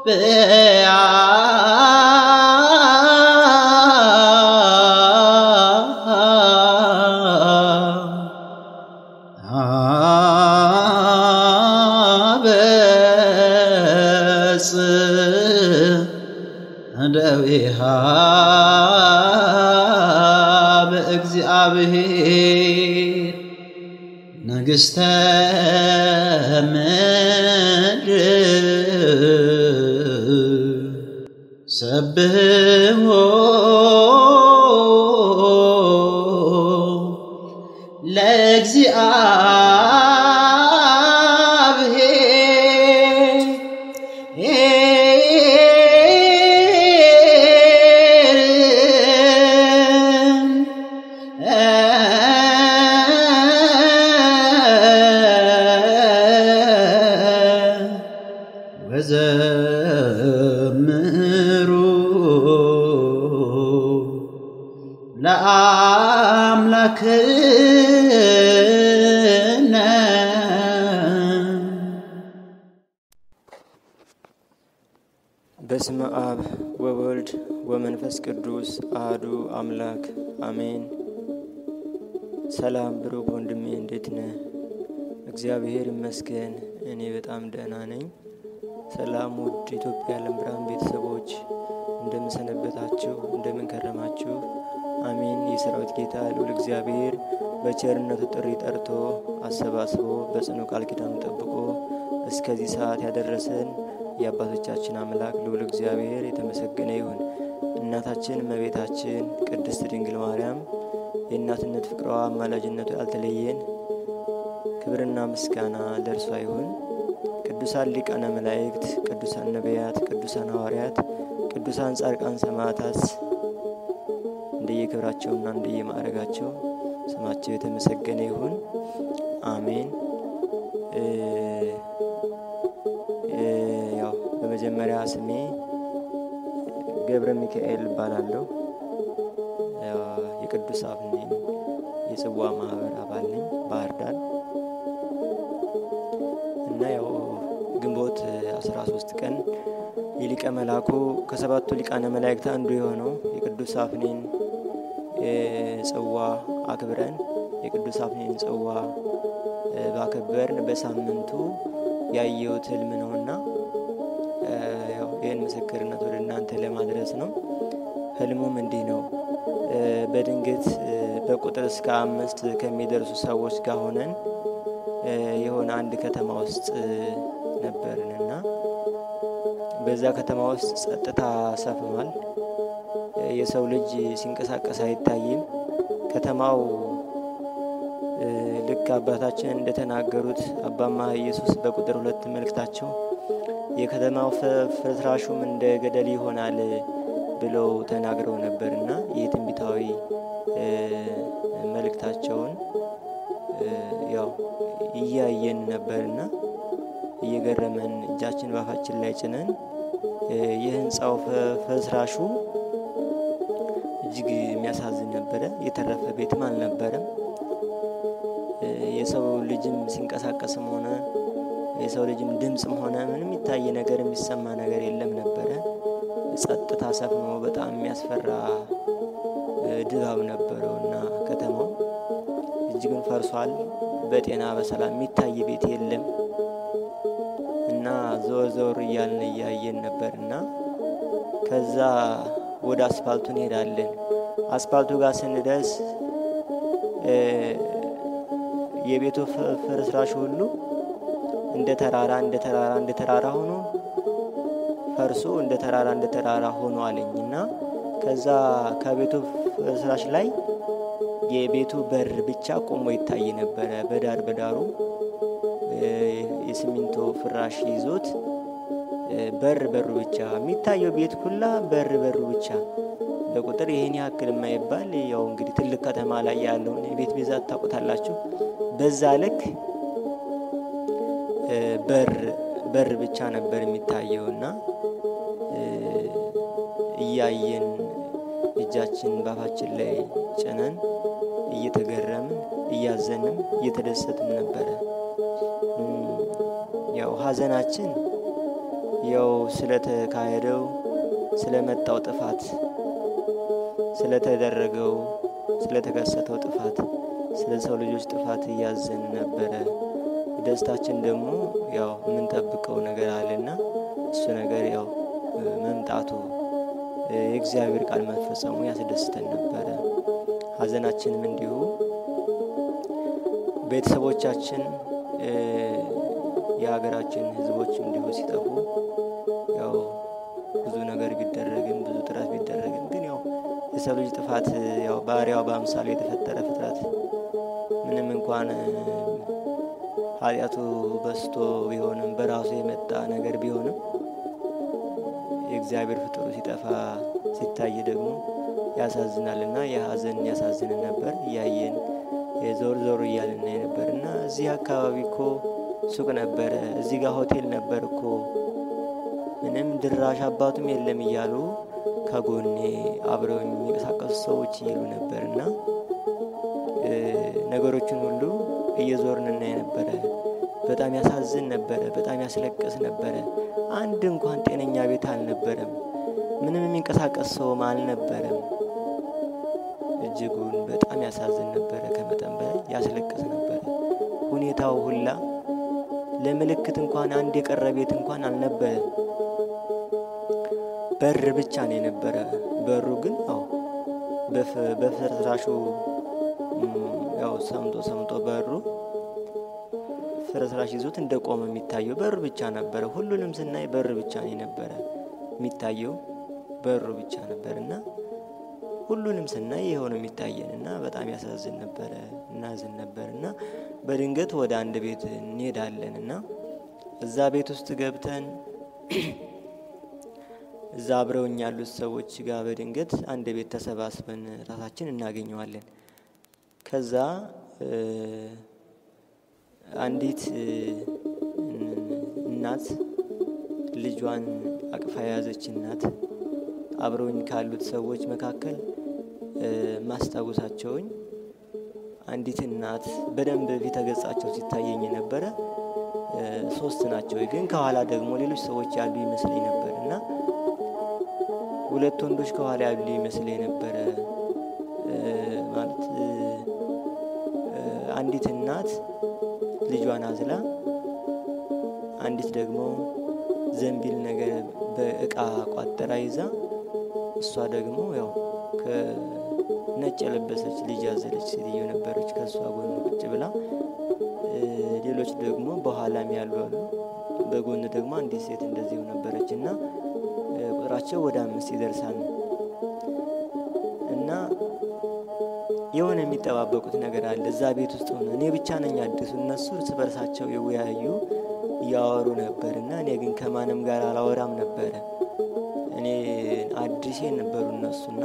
አበጽ እደዊሃ በእግዚአብሔር ንግሥተ ምድር ሰብሕዎ ለእግዚአብሔር ወዘምሩ ለአምላክነ በስመ አብ ወወልድ ወመንፈስ ቅዱስ አህዱ አምላክ አሜን። ሰላም ብሩክ ወንድሜ እንዴት ነህ? እግዚአብሔር ይመስገን እኔ በጣም ደህና ነኝ። ሰላም ውድ ኢትዮጵያ የዓለም ብርሃን ቤተሰቦች እንደምን ሰነበታችሁ? እንደምን ከረማችሁ? አሜን። የሰራዊት ጌታ ልዑል እግዚአብሔር በቸርነቱ ጥሪ ጠርቶ አሰባስቦ በጽኑ ቃል ኪዳኑ ጠብቆ እስከዚህ ሰዓት ያደረሰን የአባቶቻችን አምላክ ልዑል እግዚአብሔር የተመሰገነ ይሁን። እናታችን እመቤታችን ቅድስት ድንግል ማርያም የእናትነት ፍቅሯ አማላጅነቱ ያልተለየን ክብርና ምስጋና ለእርሷ ይሁን። ቅዱሳን ሊቃነ መላእክት፣ ቅዱሳን ነቢያት፣ ቅዱሳን ሐዋርያት፣ ቅዱሳን ጻድቃን ሰማዕታት እንደየክብራቸውና እንደየማዕረጋቸው ስማቸው የተመሰገነ ይሁን። አሜን። እ እ ያው በመጀመሪያ ስሜ ገብረ ሚካኤል እባላለሁ። ያው የቅዱስ አብኔን የጽዋ ማህበር አባል ነኝ ባህር ዳር እና ያው ግንቦት 13 ቀን የሊቀ መላኩ ከሰባቱ ሊቃነ መላእክት አንዱ የሆነው የቅዱስ አፍኔን ጽዋ አክብረን የቅዱስ አፍኔን ጽዋ እ ባከበርን በሳምንቱ ያየሁት ህልም ነውና እ ያው ይህን ምስክርነት ወደ እናንተ ለማድረስ ነው። ህልሙም እንዲህ ነው። እ በድንገት እ በቁጥር እስከ አምስት ከሚደርሱ ሰዎች ጋር ሆነን እ የሆነ አንድ ከተማ ውስጥ እ ነበርንና በዛ ከተማ ውስጥ ጸጥታ ሰፍኗል። እ የሰው ልጅ ሲንቀሳቀስ አይታይም። ከተማው እ ልክ አባታችን እንደተናገሩት አባማ ኢየሱስ በቁጥር ሁለት መልእክታቸው የከተማው ፈ- ፍርስራሹም እንደ ገደል ይሆናል ብለው ተናግረው ነበርና ይህ ትንቢታዊ እ መልእክታቸውን እ ያው እያየን ነበርና እየገረመን እጃችን ባፋችን ላይ ጭነን እ የህንፃው ፈ- ፍርስራሹ እጅግ የሚያሳዝን ነበረ። የተረፈ ቤትም አልነበረም። እ የሰው ልጅም ሲንቀሳቀስም ሆነ የሰው ልጅም ድምፅም ሆነ ምንም የሚታይ ነገር የሚሰማ ነገር የለም ነበረ። ጸጥታ ሰፍኖ በጣም የሚያስፈራ እ ድባብ ነበረው እና ከተማው እጅግን ፈርሷል። በጤና በሰላም የሚታይ ቤት የለም እና ዘወር ዘወር እያልን እያየን ነበር እና ከዛ ወደ አስፋልቱ እንሄዳለን። አስፋልቱ ጋር ስንደርስ እ የቤቱ ፍ- ፍርስራሽ ሁሉ እንደ ተራራ እንደ ተራራ እንደ ተራራ ሆኖ ፈርሶ እንደ ተራራ እንደ ተራራ ሆኖ አለኝ እና ከዛ ከቤቱ ፍርስራሽ ላይ የቤቱ በር ብቻ ቆሞ ይታይ ነበረ። በዳር በዳሩ እ የሲሚንቶ ፍራሽ ይዞት እ በር በሩ ብቻ የሚታየው ቤት ኩላ በር በሩ ብቻ በቁጥር ይህን ያክል የማይባል ያው እንግዲህ ትልቅ ከተማ ላይ ያለውን የቤት ብዛት ታውቁታላችሁ። በዛ ልክ እ በር በር ብቻ ነበር የሚታየው እና እ እያየን እጃችን ባፋችን ላይ ጭነን እየተገረምን እያዘንም እየተደሰትን ነበረ። እም፣ ያው ሀዘናችን ያው ስለተካሄደው ስለመጣው ጥፋት ስለተደረገው ስለተከሰተው ጥፋት ስለ ሰው ልጆች ጥፋት እያዘን ነበረ። ደስታችን ደግሞ ያው የምንጠብቀው ነገር አለና እሱ ነገር ያው መምጣቱ የእግዚአብሔር ቃል መፈጸሙ ያስደስተን ነበረ። ሐዘናችንም እንዲሁ ቤተሰቦቻችን የሀገራችን ሕዝቦች እንዲሁ ሲጠፉ ያው ብዙ ነገር ቢደረግም ብዙ ጥረት ቢደረግም ግን ያው የሰው ልጅ ጥፋት ያው ባሪያው በአምሳሉ የተፈጠረ ፍጥረት ምንም እንኳን ኃጢአቱ በስቶ ቢሆንም በራሱ የመጣ ነገር ቢሆንም የእግዚአብሔር ፍጥሩ ሲጠፋ ሲታይ ደግሞ ያሳዝናል እና የሀዘን ያሳዝንን ነበር። እያየን የዞር ዞር እያልን ነበር እና እዚህ አካባቢ እኮ ሱቅ ነበረ፣ እዚህ ጋር ሆቴል ነበር እኮ ምንም ድራሽ አባቱም የለም እያሉ ከጎኔ አብረው የሚንቀሳቀሱ ሰዎች ይሉ ነበር እና ነገሮችን ሁሉ እየዞርን እናይ ነበረ። በጣም ያሳዝን ነበረ። በጣም ያስለቅስ ነበረ። አንድ እንኳን ጤነኛ ቤት አልነበረም። ምንም የሚንቀሳቀስ ሰውም አልነበረም። እጅጉን በጣም ያሳዝን ነበረ። ከመጠን በላይ ያስለቅስ ነበረ። ሁኔታው ሁላ ለምልክት እንኳን አንድ የቀረ ቤት እንኳን አልነበረም። በር ብቻ ነው የነበረ። በሩ ግን አው በፍርስራሹ ያው ሰምጦ ሰምጦ በሩ ፍርስራሽ ይዞት እንደቆመ የሚታየው በሩ ብቻ ነበረ። ሁሉንም ስናይ በር ብቻ ነው የነበረ የሚታየው በሩ ብቻ ነበር እና ሁሉንም ስናይ የሆነ የሚታየን እና በጣም ያሳዝን ነበረ። እናዝን ነበር እና በድንገት ወደ አንድ ቤት እንሄዳለን እና እዛ ቤት ውስጥ ገብተን እዛ አብረውኝ ያሉት ሰዎች ጋር በድንገት አንድ ቤት ተሰባስበን ራሳችን እናገኘዋለን። ከዛ አንዲት እናት ልጇን አቅፋ የያዘች እናት አብረውኝ ካሉት ሰዎች መካከል ማስታወሳቸውኝ አንዲት እናት በደንብ ፊተ ገጻቸው ሲታየኝ ነበረ። ሶስት ናቸው፣ ግን ከኋላ ደግሞ ሌሎች ሰዎች ያሉ ይመስለኝ ነበር እና ሁለት ወንዶች ከኋላ ያሉ ይመስለኝ ነበረ። ማለት አንዲት እናት ልጇን አዝላ፣ አንዲት ደግሞ ዘንቢል ነገር በእቃ ቋጠራ ይዛ፣ እሷ ደግሞ ያው ከነጭ የለበሰች ልጅ ያዘለች ሴትዮ ነበረች ከእሷ ጎን ቁጭ ብላ። ሌሎች ደግሞ በኋላም ያሉ አሉ። በጎን ደግሞ አንዲት ሴት እንደዚሁ ነበረች እና ቁጥራቸው ወደ አምስት ይደርሳል እና የሆነ የሚጠባበቁት ነገር አለ እዛ ቤት ውስጥ ሆነ። እኔ ብቻ ነኝ አዲሱ። እነሱ እርስ በርሳቸው ይወያዩ እያወሩ ነበር እና እኔ ግን ከማንም ጋር አላወራም ነበረ። እኔ አዲሴ ነበሩ እነሱና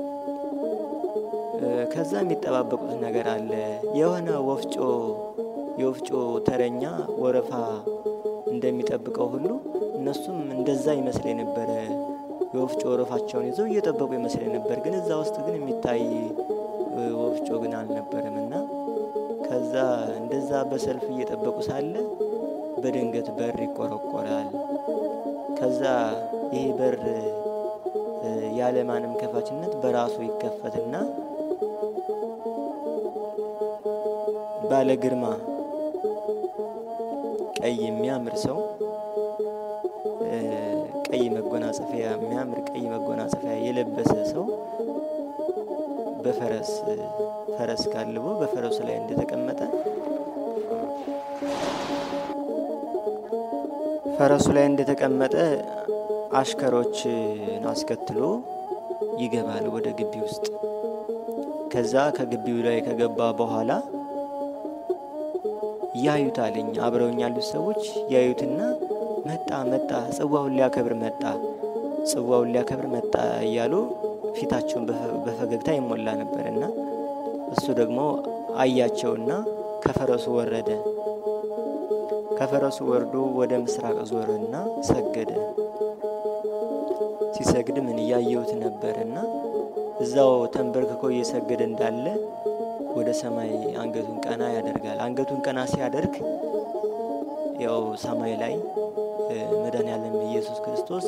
ከዛ የሚጠባበቁት ነገር አለ የሆነ ወፍጮ የወፍጮ ተረኛ ወረፋ እንደሚጠብቀው ሁሉ እነሱም እንደዛ ይመስለኝ ነበረ። የወፍጮ ወረፋቸውን ይዘው እየጠበቁ ይመስለኝ ነበር። ግን እዛ ውስጥ ግን የሚታይ ወፍጮ ግን አልነበረም እና ከዛ እንደዛ በሰልፍ እየጠበቁ ሳለ በድንገት በር ይቆረቆራል። ከዛ ይሄ በር ያለማንም ከፋችነት በራሱ ይከፈትና ባለ ግርማ ቀይ የሚያምር ሰው ቀይ መጎናጸፊያ የሚያምር ቀይ መጎናጸፊያ የለበሰ ሰው በፈረስ ፈረስ ጋልቦ በፈረሱ ላይ እንደተቀመጠ ፈረሱ ላይ እንደተቀመጠ አሽከሮችን አስከትሎ ይገባል ወደ ግቢ ውስጥ። ከዛ ከግቢው ላይ ከገባ በኋላ ያዩታልኝ አብረውኝ ያሉት ሰዎች ያዩትና መጣ መጣ ጽዋውን ሊያከብር መጣ ጽዋውን ሊያከብር መጣ እያሉ ፊታቸውን በፈገግታ ይሞላ ነበር እና እሱ ደግሞ አያቸውና ከፈረሱ ወረደ። ከፈረሱ ወርዶ ወደ ምስራቅ ዞረና ሰገደ። ሲሰግድ ምን እያየሁት ነበርና እዛው ተንበርክኮ እየሰገደ እንዳለ ወደ ሰማይ አንገቱን ቀና ያደርጋል። አንገቱን ቀና ሲያደርግ ያው ሰማይ ላይ መድኃኔዓለም ኢየሱስ ክርስቶስ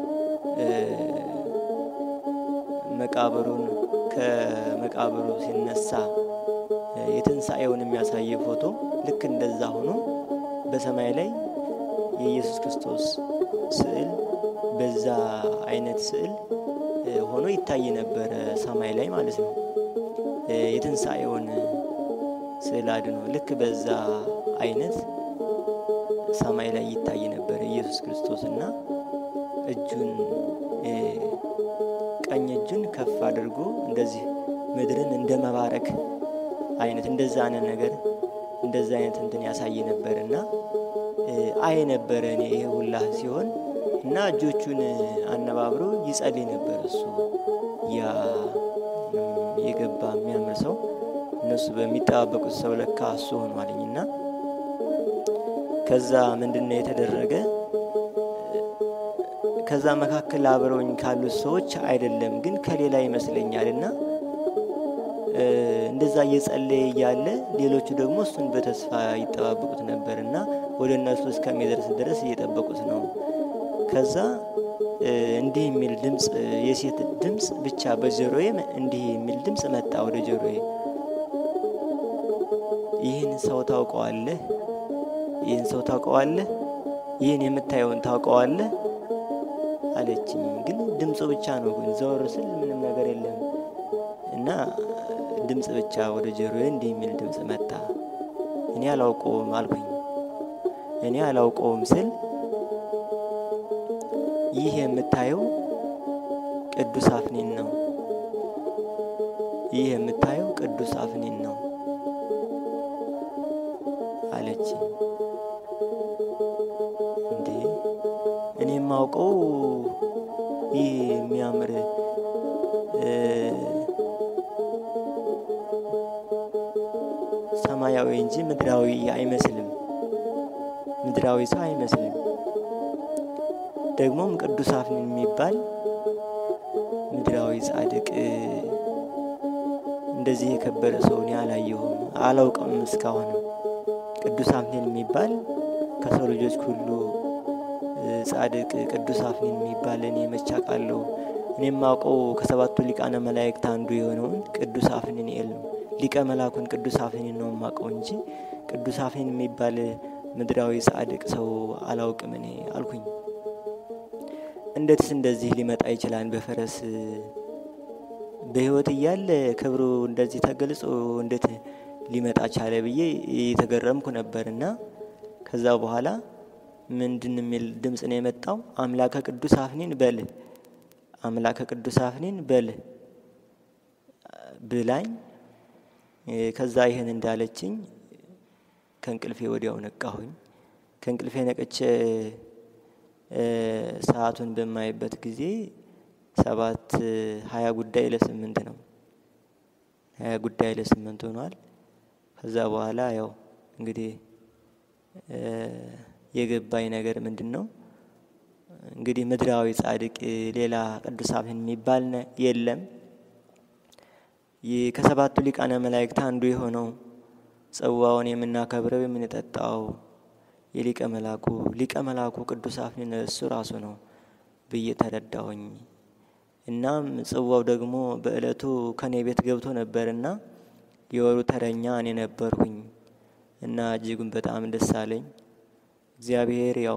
መቃብሩን ከመቃብሩ ሲነሳ የትንሣኤውን የሚያሳይ ፎቶ ልክ እንደዛ ሆኖ በሰማይ ላይ የኢየሱስ ክርስቶስ ስዕል በዛ አይነት ስዕል ሆኖ ይታይ ነበረ ሰማይ ላይ ማለት ነው። የትንሣኤውን ስዕል አድኖ ልክ በዛ አይነት ሰማይ ላይ ይታይ ነበረ ኢየሱስ ክርስቶስ እና እጁን ቀኝ እጁን ከፍ አድርጎ እንደዚህ ምድርን እንደ መባረክ አይነት እንደዛ አይነት ነገር እንደዛ አይነት እንትን ያሳይ ነበር እና አይ ነበረ እኔ ይሄ ሁላ ሲሆን እና እጆቹን አነባብሮ ይጸልይ ነበር እሱ ያ የገባ የሚያምር ሰው እነሱ በሚጠባበቁት ሰው ለካ እሱ ሆኗልኝ እና ከዛ ምንድን ነው የተደረገ ከዛ መካከል አብረውኝ ካሉት ሰዎች አይደለም ግን ከሌላ ይመስለኛል እና እንደዛ እየጸለየ እያለ ሌሎቹ ደግሞ እሱን በተስፋ ይጠባበቁት ነበር እና ወደ እነሱ እስከሚደርስ ድረስ እየጠበቁት ነው። ከዛ እንዲህ የሚል ድምፅ የሴት ድምፅ ብቻ በጆሮዬ እንዲህ የሚል ድምፅ መጣ ወደ ጆሮዬ። ይህን ሰው ታውቀዋለህ? ይህን ሰው ታውቀዋለህ? ይህን የምታየውን ታውቀዋለህ? አለችኝ። ግን ድምፁ ብቻ ነው። ግን ዘወር ስል ምንም ነገር የለም እና ድምፅ ብቻ ወደ ጆሮዬ እንዲህ የሚል ድምፅ መጣ። እኔ አላውቀውም አልኩኝ። እኔ አላውቀውም ስል ይህ የምታየው ቅዱስ አፍኒን ነው። ይህ የምታየው ቅዱስ አፍኒን ነው አለችኝ። እንዴ እኔ የማውቀው ይህ የሚያምር ሰማያዊ እንጂ ምድራዊ አይመስልም። ምድራዊ ሰው አይመስልም። ደግሞም ቅዱስ አፍኒን የሚባል ምድራዊ ጻድቅ እንደዚህ የከበረ ሰው እኔ አላየሁም፣ አላውቅም እስካሁንም። ቅዱስ አፍኒን የሚባል ከሰው ልጆች ሁሉ ጻድቅ ቅዱስ አፍኒን የሚባል እኔ መቼ አውቃለሁ? እኔ የማውቀው ከሰባቱ ሊቃነ መላእክት አንዱ የሆነውን ቅዱስ አፍኒንኤል ነው። ሊቀ መላኩን ቅዱስ አፍኒን ነው የማውቀው እንጂ ቅዱስ አፍኒን የሚባል ምድራዊ ጻድቅ ሰው አላውቅም እኔ አልኩኝ። እንዴትስ እንደዚህ ሊመጣ ይችላል? በፈረስ በሕይወት እያለ ክብሩ እንደዚህ ተገልጾ እንዴት ሊመጣ ቻለ ብዬ የተገረምኩ ነበር እና ከዛ በኋላ ምንድን የሚል ድምፅ ነው የመጣው? አምላከ ቅዱስ አፍኒን በል አምላከ ቅዱስ አፍኒን በል ብላኝ። ከዛ ይህን እንዳለችኝ ከእንቅልፌ ወዲያው ነቃሁኝ። ከእንቅልፌ ነቅቼ ሰዓቱን በማይበት ጊዜ ሰባት ሀያ ጉዳይ ለስምንት ነው። ሀያ ጉዳይ ለስምንት ሆኗል። ከዛ በኋላ ያው እንግዲህ የገባኝ ነገር ምንድን ነው እንግዲህ ምድራዊ ጻድቅ ሌላ ቅዱስ አፍኒን የሚባል የለም። ከሰባቱ ሊቃነ መላእክት አንዱ የሆነው ጽዋውን የምናከብረው የምንጠጣው የሊቀ መላኩ ሊቀ መላኩ ቅዱስ አፍኒን እሱ ራሱ ነው ብዬ ተረዳሁኝ። እናም ጽዋው ደግሞ በእለቱ ከኔ ቤት ገብቶ ነበርና የወሩ ተረኛ እኔ ነበርኩኝ እና እጅጉን በጣም ደስ አለኝ። እግዚአብሔር ያው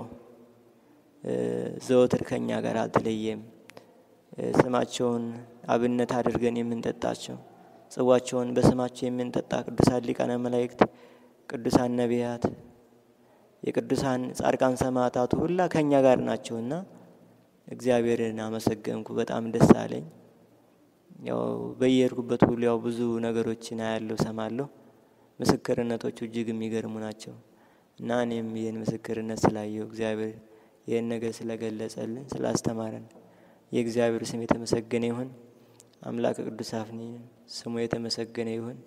ዘወትር ከኛ ጋር አልተለየም። ስማቸውን አብነት አድርገን የምንጠጣቸው ጽዋቸውን በስማቸው የምንጠጣ ቅዱሳን ሊቃነ መላእክት፣ ቅዱሳን ነቢያት፣ የቅዱሳን ጻድቃን ሰማዕታቱ ሁላ ከእኛ ጋር ናቸውና እግዚአብሔርን አመሰገንኩ። በጣም ደስ አለኝ። ያው በየሄድኩበት ሁሉ ያው ብዙ ነገሮችን አያለሁ፣ ሰማለሁ። ምስክርነቶቹ እጅግ የሚገርሙ ናቸው እና እኔም ይህን ምስክርነት ስላየው እግዚአብሔር ይህን ነገር ስለገለጸልን ስላስተማረን የእግዚአብሔር ስም የተመሰገነ ይሁን። አምላክ ቅዱስ አፍኒን ስሙ የተመሰገነ ይሁን።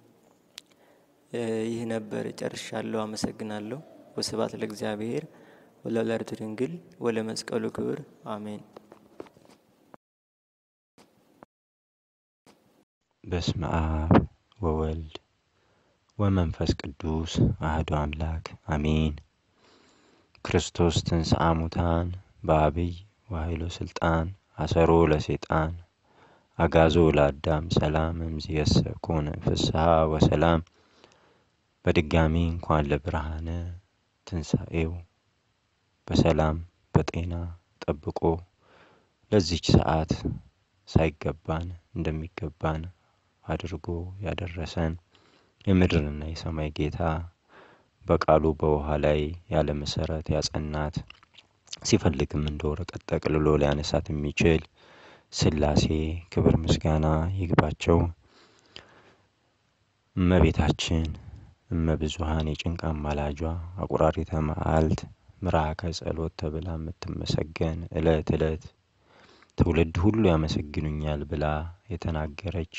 ይህ ነበር። ጨርሻለሁ። አመሰግናለሁ። ወስብሐት ለእግዚአብሔር ወለወላዲቱ ድንግል ወለመስቀሉ ክቡር አሜን። በስመ አብ ወወልድ ወመንፈስ ቅዱስ አህዶ አምላክ አሜን። ክርስቶስ ትንሣኤ ሙታን በአብይ ወኃይሎ ስልጣን አሰሮ ለሴጣን አጋዞ ለአዳም ሰላም እምዝየሰ ኮነ ፍስሐ ወሰላም። በድጋሚ እንኳን ለብርሃነ ትንሣኤው በሰላም በጤና ጠብቆ ለዚች ሰዓት ሳይገባን እንደሚገባን አድርጎ ያደረሰን የምድርና የሰማይ ጌታ በቃሉ በውሃ ላይ ያለ መሰረት ያጸናት ሲፈልግም እንደ ወረቀት ጠቅልሎ ሊያነሳት የሚችል ሥላሴ ክብር ምስጋና ይግባቸው። እመቤታችን እመብዙሃን የጭንቅ አማላጇ አቁራሪተ መዓልት ምራከ ጸሎት ተብላ የምትመሰገን ዕለት ዕለት ትውልድ ሁሉ ያመሰግኑኛል ብላ የተናገረች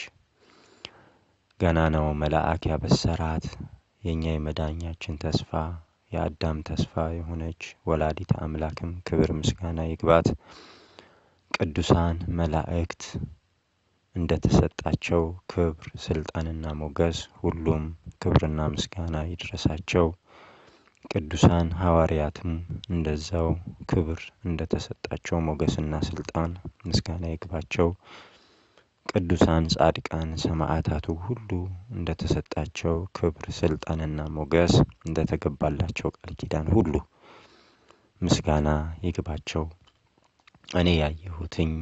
ገናናው መልአክ ያበሰራት የእኛ የመዳኛችን ተስፋ የአዳም ተስፋ የሆነች ወላዲተ አምላክም ክብር ምስጋና ይግባት። ቅዱሳን መላእክት እንደ ተሰጣቸው ክብር ስልጣንና ሞገስ ሁሉም ክብርና ምስጋና ይድረሳቸው። ቅዱሳን ሐዋርያትም እንደዛው ክብር እንደ ተሰጣቸው ሞገስና ስልጣን ምስጋና ይግባቸው። ቅዱሳን ጻድቃን ሰማዕታቱ ሁሉ እንደ ተሰጣቸው ክብር ስልጣንና ሞገስ እንደ ተገባላቸው ቃል ኪዳን ሁሉ ምስጋና ይግባቸው። እኔ ያየሁትኝ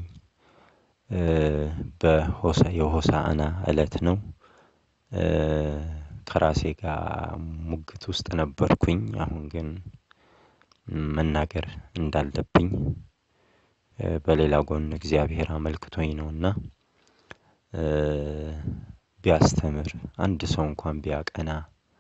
በሆሳ የሆሳዕና ዕለት ነው። ከራሴ ጋር ሙግት ውስጥ ነበርኩኝ። አሁን ግን መናገር እንዳለብኝ በሌላ ጎን እግዚአብሔር አመልክቶኝ ነውና ቢያስተምር አንድ ሰው እንኳን ቢያቀና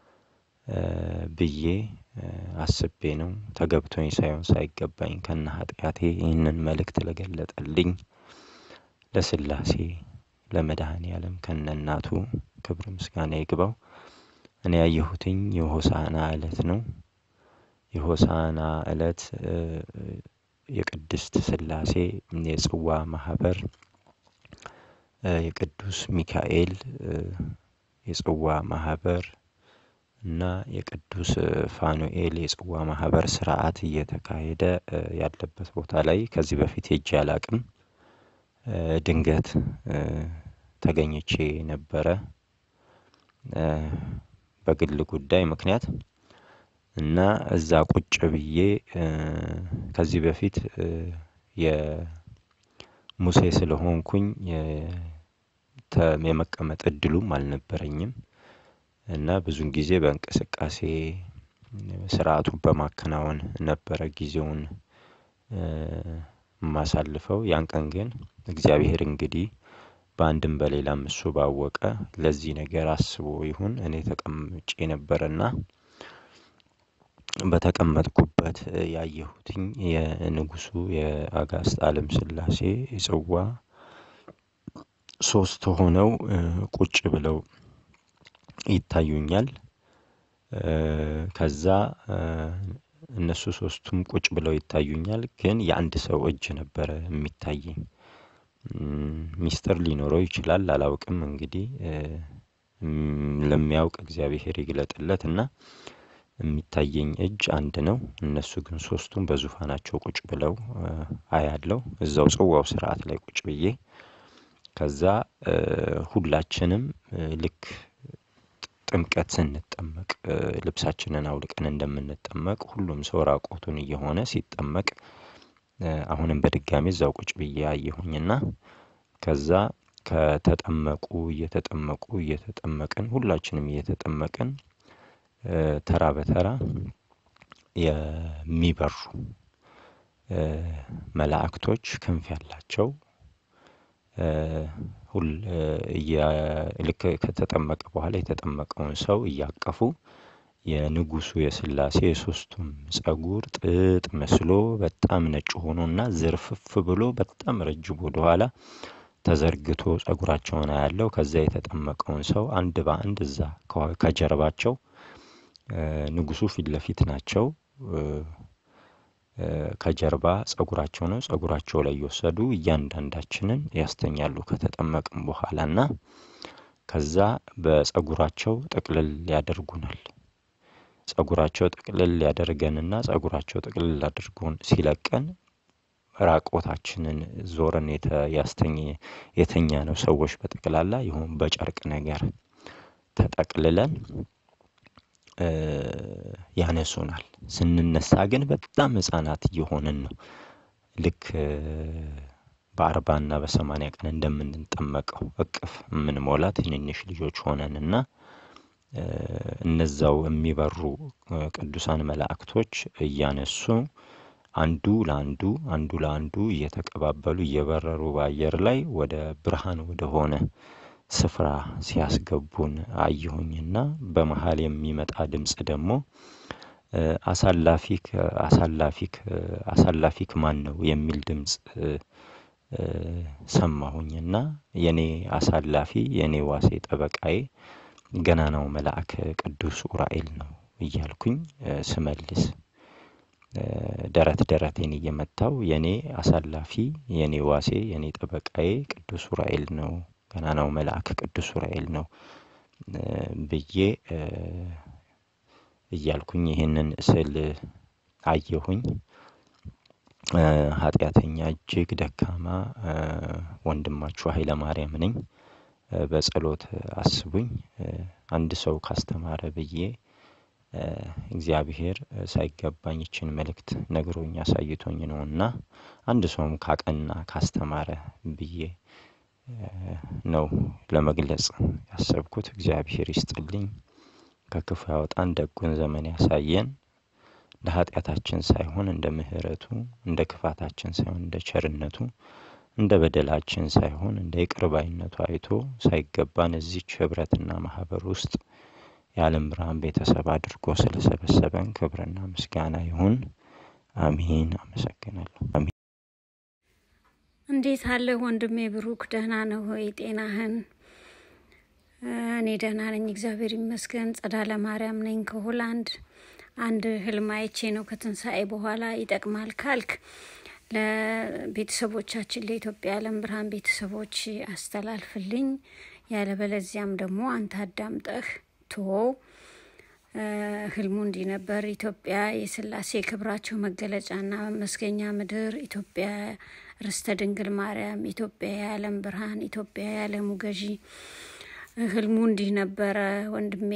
ብዬ አስቤ ነው። ተገብቶኝ ሳይሆን ሳይገባኝ ከነ ኃጢአቴ ይህንን መልእክት ለገለጠልኝ ለሥላሴ ለመድኃኔ ዓለም ከነ እናቱ ክብር ምስጋና ይግባው። እኔ ያየሁትኝ የሆሳዕና ዕለት ነው። የሆሳዕና ዕለት የቅድስት ሥላሴ የጽዋ ማህበር የቅዱስ ሚካኤል የጽዋ ማህበር እና የቅዱስ ፋኑኤል የጽዋ ማህበር ስርዓት እየተካሄደ ያለበት ቦታ ላይ ከዚህ በፊት ሄጄ አላቅም። ድንገት ተገኝቼ ነበረ በግል ጉዳይ ምክንያት እና እዛ ቁጭ ብዬ ከዚህ በፊት የሙሴ ስለሆንኩኝ የመቀመጥ እድሉም አልነበረኝም እና ብዙን ጊዜ በእንቅስቃሴ ስርዓቱን በማከናወን ነበረ ጊዜውን የማሳልፈው። ያን ቀን ግን እግዚአብሔር እንግዲህ በአንድም በሌላም እሱ ባወቀ ለዚህ ነገር አስቦ ይሁን እኔ ተቀምጬ ነበርና በተቀመጥኩበት ያየሁትኝ የንጉሱ የአጋዕዝተ ዓለም ሥላሴ ጽዋ ሶስት ሆነው ቁጭ ብለው ይታዩኛል። ከዛ እነሱ ሶስቱም ቁጭ ብለው ይታዩኛል፣ ግን የአንድ ሰው እጅ ነበረ የሚታየኝ። ሚስጥር ሊኖረው ይችላል አላውቅም። እንግዲህ ለሚያውቅ እግዚአብሔር ይግለጥለት እና የሚታየኝ እጅ አንድ ነው። እነሱ ግን ሶስቱም በዙፋናቸው ቁጭ ብለው አያለው እዛው ጽዋው ስርዓት ላይ ቁጭ ብዬ ከዛ ሁላችንም ልክ ጥምቀት ስንጠመቅ ልብሳችንን አውልቀን እንደምንጠመቅ ሁሉም ሰው ራቆቱን እየሆነ ሲጠመቅ አሁንም በድጋሚ እዛው ቁጭ ብዬ አየሁኝና ከዛ ከተጠመቁ እየተጠመቁ እየተጠመቅን ሁላችንም እየተጠመቅን ተራ በተራ የሚበሩ መላእክቶች ክንፍ ያላቸው ሁል ልክ ከተጠመቀ በኋላ የተጠመቀውን ሰው እያቀፉ የንጉሱ የሥላሴ የሶስቱም ጸጉር ጥጥ መስሎ በጣም ነጭ ሆኖና ዝርፍፍ ብሎ በጣም ረጅም ወደኋላ ተዘርግቶ ጸጉራቸውን አያለው። ከዛ የተጠመቀውን ሰው አንድ በአንድ እዛ ከጀርባቸው ንጉሱ ፊት ለፊት ናቸው። ከጀርባ ጸጉራቸው ነው። ጸጉራቸው ላይ የወሰዱ እያንዳንዳችንን ያስተኛሉ ከተጠመቅም በኋላ እና ከዛ በጸጉራቸው ጥቅልል ያደርጉናል። ጸጉራቸው ጥቅልል ያደርገንና ጸጉራቸው ጥቅልል አድርጎን ሲለቀን ራቆታችንን ዞርን ያስተኝ የተኛ ነው ሰዎች በጠቅላላ ይሁን በጨርቅ ነገር ተጠቅልለን ያነሱናል። ስንነሳ ግን በጣም ህጻናት እየሆንን ነው። ልክ በአርባና በሰማንያ ቀን እንደምንጠመቀው እቅፍ የምንሞላ ትንንሽ ልጆች ሆነን እና እነዛው የሚበሩ ቅዱሳን መላእክቶች እያነሱ አንዱ ለአንዱ አንዱ ለአንዱ እየተቀባበሉ እየበረሩ በአየር ላይ ወደ ብርሃን ወደ ሆነ ስፍራ ሲያስገቡን አየሁኝና በመሀል የሚመጣ ድምፅ ደግሞ አሳላፊክ አሳላፊክ አሳላፊክ ማን ነው የሚል ድምፅ ሰማሁኝና የኔ አሳላፊ የኔ ዋሴ ጠበቃዬ ገናናው መልአክ ቅዱስ ኡራኤል ነው እያልኩኝ ስመልስ ደረት ደረቴን እየመታው የኔ አሳላፊ የኔ ዋሴ የኔ ጠበቃዬ ቅዱስ ኡራኤል ነው ገናናው መልአክ ቅዱስ ኡራኤል ነው ብዬ እያልኩኝ ይህንን ስል አየሁኝ። ኃጢአተኛ እጅግ ደካማ ወንድማችሁ ኃይለ ማርያም ነኝ። በጸሎት አስቡኝ። አንድ ሰው ካስተማረ ብዬ እግዚአብሔር ሳይገባኝ ይችን መልእክት ነግሮኝ አሳይቶኝ ነው እና አንድ ሰውም ካቀና ካስተማረ ብዬ ነው ለመግለጽ ያሰብኩት። እግዚአብሔር ይስጥልኝ፣ ከክፉ ያወጣን፣ ደጉን ዘመን ያሳየን። እንደ ኃጢአታችን ሳይሆን እንደ ምሕረቱ፣ እንደ ክፋታችን ሳይሆን እንደ ቸርነቱ፣ እንደ በደላችን ሳይሆን እንደ ይቅርባይነቱ አይቶ ሳይገባን እዚች ህብረትና ማህበር ውስጥ የዓለም ብርሃን ቤተሰብ አድርጎ ስለሰበሰበን ክብርና ምስጋና ይሁን። አሚን። አመሰግናለሁ። አሚን። እንዴት አለ ወንድሜ ብሩክ? ደህና ነው ሆይ? ጤናህን? እኔ ደህና ነኝ፣ እግዚአብሔር ይመስገን። ጸዳለ ማርያም ነኝ ከሆላንድ። አንድ ህልም አይቼ ነው ከትንሣኤ በኋላ ይጠቅማል ካልክ ለቤተሰቦቻችን ለኢትዮጵያ የዓለም ብርሃን ቤተሰቦች አስተላልፍልኝ። ያለበለዚያም ደግሞ አንተ አዳምጠህ ቶው። ህልሙ እንዲህ ነበር። ኢትዮጵያ የስላሴ ክብራቸው መገለጫና መመስገኛ ምድር፣ ኢትዮጵያ ርስተ ድንግል ማርያም፣ ኢትዮጵያ የዓለም ብርሃን፣ ኢትዮጵያ የዓለሙ ገዢ። ህልሙ እንዲህ ነበረ ወንድሜ።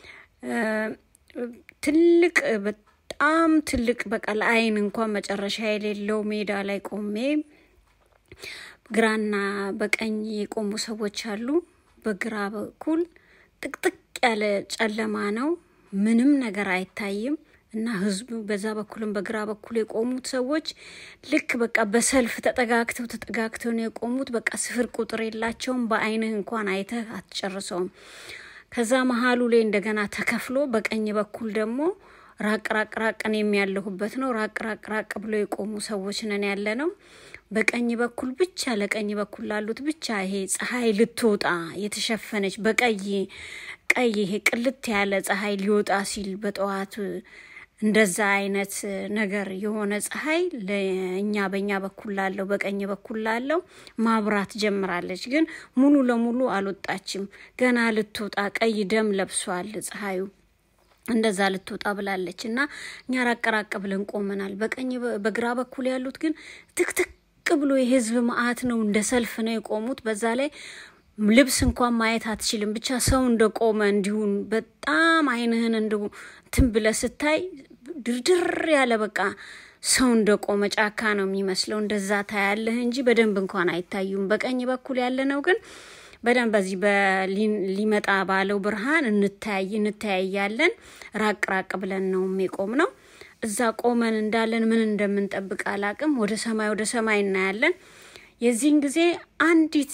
ትልቅ በጣም ትልቅ በቃ ለአይን እንኳን መጨረሻ የሌለው ሜዳ ላይ ቆሜ ግራና በቀኝ የቆሙ ሰዎች አሉ። በግራ በኩል ጥቅጥቅ ያለ ጨለማ ነው። ምንም ነገር አይታይም እና ህዝቡ በዛ በኩልም በግራ በኩል የቆሙት ሰዎች ልክ በቃ በሰልፍ ተጠጋግተው ተጠጋግተው ነው የቆሙት። በቃ ስፍር ቁጥር የላቸውም። በአይንህ እንኳን አይተህ አትጨርሰውም። ከዛ መሀሉ ላይ እንደገና ተከፍሎ በቀኝ በኩል ደግሞ ራቅ ራቅ ራቅ እኔም ያለሁበት ነው። ራቅ ራቅ ራቅ ብሎ የቆሙ ሰዎች ነን ያለ ነው። በቀኝ በኩል ብቻ ለቀኝ በኩል ላሉት ብቻ ይሄ ፀሐይ ልትወጣ የተሸፈነች በቀይ ቀይ ይሄ ቅልት ያለ ፀሐይ ሊወጣ ሲል በጠዋት እንደዛ አይነት ነገር የሆነ ፀሐይ ለእኛ በእኛ በኩል ላለው በቀኝ በኩል ላለው ማብራት ጀምራለች። ግን ሙሉ ለሙሉ አልወጣችም። ገና ልትወጣ ቀይ ደም ለብሷል ፀሐዩ እንደዛ ልትወጣ ብላለች እና እኛ ራቅ ራቅ ብለን ቆመናል። በቀኝ በግራ በኩል ያሉት ግን ትክትክ ብሎ የህዝብ መዓት ነው። እንደ ሰልፍ ነው የቆሙት። በዛ ላይ ልብስ እንኳን ማየት አትችልም። ብቻ ሰው እንደቆመ እንዲሁን በጣም አይንህን እንደ እንትን ብለህ ስታይ ድርድር ያለ በቃ ሰው እንደቆመ ጫካ ነው የሚመስለው። እንደዛ ታያለህ እንጂ በደንብ እንኳን አይታዩም። በቀኝ በኩል ያለ ነው ግን በደንብ በዚህ ሊመጣ ባለው ብርሃን እንታይ እንተያያለን። ራቅ ራቅ ብለን ነው የቆም ነው። እዛ ቆመን እንዳለን ምን እንደምንጠብቅ አላቅም። ወደ ሰማይ ወደ ሰማይ እናያለን። የዚህን ጊዜ አንዲት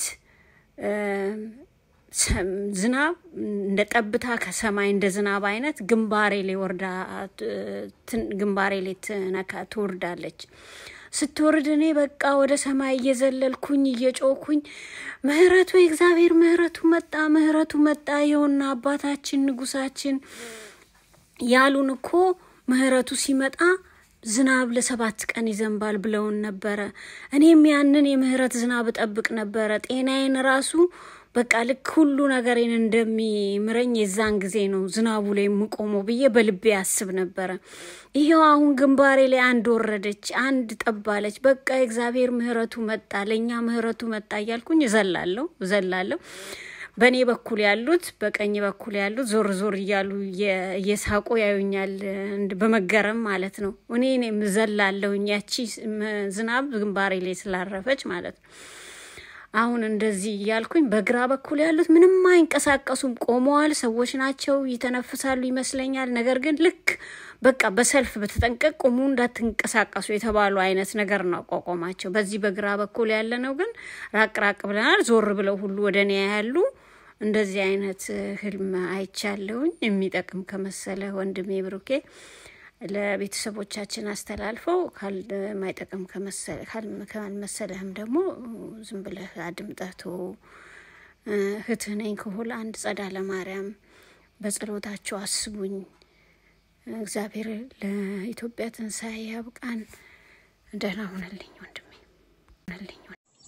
ዝናብ እንደ ጠብታ ከሰማይ እንደ ዝናብ አይነት ግንባሬ ላይ ወርዳ ግንባሬ ላይ ትነካ ትወርዳለች። ስትወርድ እኔ በቃ ወደ ሰማይ እየዘለልኩኝ እየጮኩኝ ምህረቱ የእግዚአብሔር ምህረቱ መጣ፣ ምህረቱ መጣ፣ ይኸውና አባታችን ንጉሳችን ያሉን እኮ ምህረቱ ሲመጣ ዝናብ ለሰባት ቀን ይዘንባል ብለውን ነበረ። እኔም ያንን የምህረት ዝናብ እጠብቅ ነበረ። ጤናዬን ራሱ በቃ ልክ ሁሉ ነገሬን እንደሚምረኝ የዛን ጊዜ ነው ዝናቡ ላይ የምቆመው ብዬ በልቤ ያስብ ነበረ። ይሄው አሁን ግንባሬ ላይ አንድ ወረደች፣ አንድ ጠባለች። በቃ የእግዚአብሔር ምሕረቱ መጣ፣ ለእኛ ምሕረቱ መጣ እያልኩኝ እዘላለሁ እዘላለሁ። በእኔ በኩል ያሉት በቀኝ በኩል ያሉት ዞር ዞር እያሉ እየ- እየሳቁ ያዩኛል፣ እንድ- በመገረም ማለት ነው። እኔ እኔም እዘላለሁኝ ያቺ ም- ዝናብ ግንባሬ ላይ ስላረፈች ማለት ነው። አሁን እንደዚህ እያልኩኝ በግራ በኩል ያሉት ምንም አይንቀሳቀሱም፣ ቆመዋል። ሰዎች ናቸው፣ ይተነፍሳሉ ይመስለኛል። ነገር ግን ልክ በቃ በሰልፍ በተጠንቀቅ ቁሙ፣ እንዳትንቀሳቀሱ የተባሉ አይነት ነገር ነው አቋቋማቸው። በዚህ በግራ በኩል ያለ ነው ግን ራቅ ራቅ ብለናል። ዞር ብለው ሁሉ ወደ እኔ ያሉ እንደዚህ አይነት ህልም አይቻለሁኝ። የሚጠቅም ከመሰለ ወንድሜ ብሩኬ ለቤተሰቦቻችን አስተላልፈው ካልማይጠቅም ከመሰለ ካል- ካልመሰለህም ደግሞ ዝም ብለህ አድምጠህ ተወው። እህትህ ነኝ ከሆል አንድ ጸዳለ ማርያም በጸሎታችሁ አስቡኝ። እግዚአብሔር ለኢትዮጵያ ትንሣኤ ያብቃን። ደህና ሁነልኝ ወንድሜ ሁነልኝ።